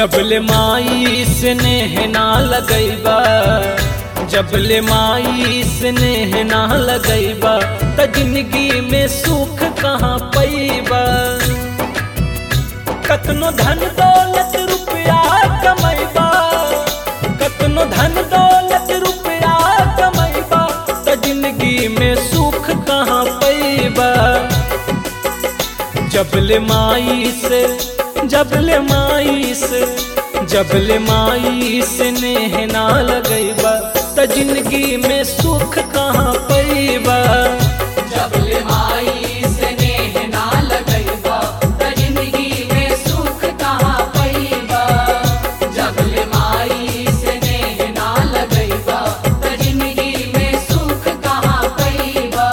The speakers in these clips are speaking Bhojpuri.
जबले माई से नेह ना लगैबा जबले माई से नेह ना लगैबा त जिंदगी में सुख कहाँ पैबा कतनो धन दौलत रुपया कमैबा कतनो धन दौलत रुपया कमैबा त जिंदगी में सुख कहाँ पैबा जबले माई से जबले माई से जबले माई से नेह ना लगैबा त जिंदगी में सुख कहाँ पैबा जबले माई से नेह ना लगैबा त जिंदगी में सुख कहाँ पैबा जबले माई से नेह ना लगैबा त जिंदगी में सुख कहाँ पैबा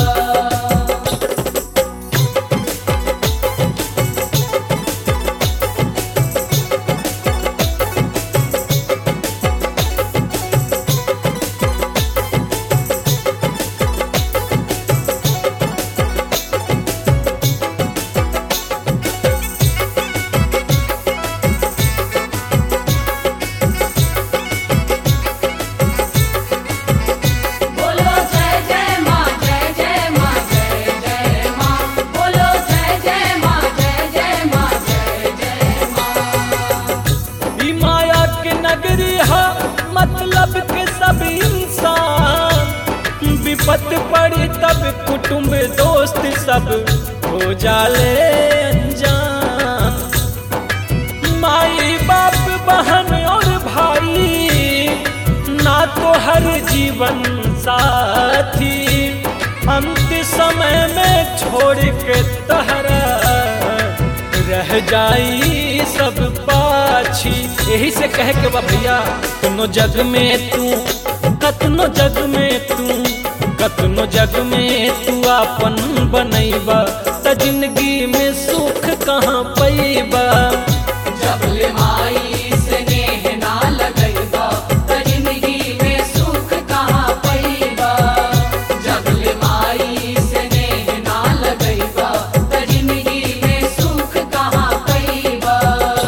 बोलो जय जय माँ जय जय माँ जय जय माँ बोलो जय जय माँ जय जय माँ जय जय माँ ई माया के नगरी है मतलब के सब इंसान विपत पड़ी तब कुटुंब दोस्त सब हो जाले अनजान माई बाप बहन और भाई ना तो हर जीवन साथी अंत समय में छोड़ के तहरा रह जाई सब पाछी यही से कह के बा भैया कतनो जग में तू कतनो जग में तू कतनो जग में तू अपन बनैबा त जिंदगी में सुख कहाँ पैबा जबले माई से नेह ना लगैबा त जिंदगी में सुख कहाँ पैबा जबले माई से नेह ना लगैबा त जिंदगी में सुख कहाँ पैबा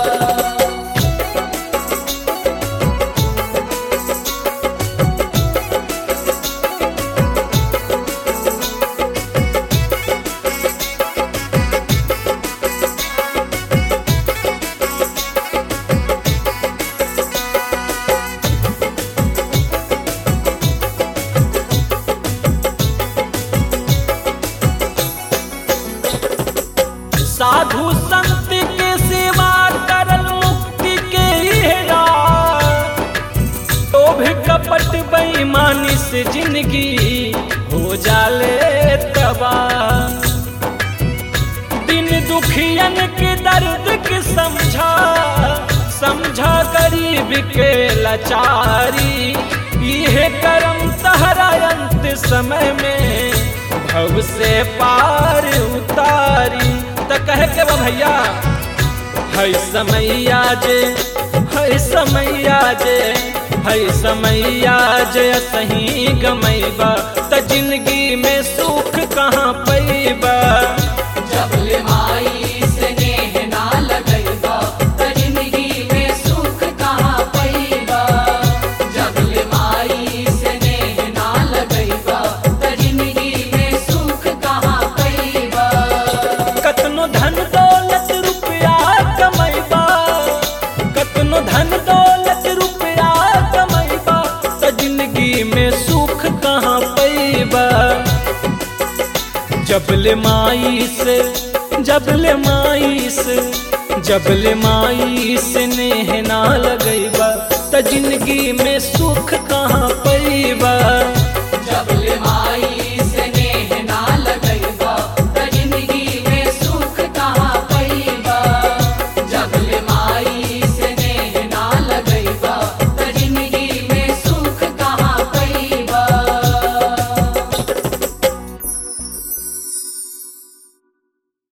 साधु संत के सेवा करल मुक्ति के हेरा लोभ कपट बेईमानी से जिंदगी हो जाले तबाह दिन दुखियन के दर्द के समझा समझा गरीब के लाचारी यह करम तहरा अंत समय में भव से पार उतारी त कह के बा भैया है समैया जे है समैया जे है समैया जे सही गमैबा त जिंदगी में सुख कहाँ पैबा जबले माई से नेह ना लगैबा त जिंदगी में सुख कहाँ पैबा जबले माई से नेह ना लगैबा त जिंदगी में सुख कहाँ पैबा कतनो धन दौलत रुपया कमैबा कतनो धन दौलत रुपया कमैबा त जिंदगी में सुख कहाँ पैबा जबले माई से जबले माई से जबले माई से नेह ना लगैबा त जिंदगी में सुख कहाँ पैबा जबले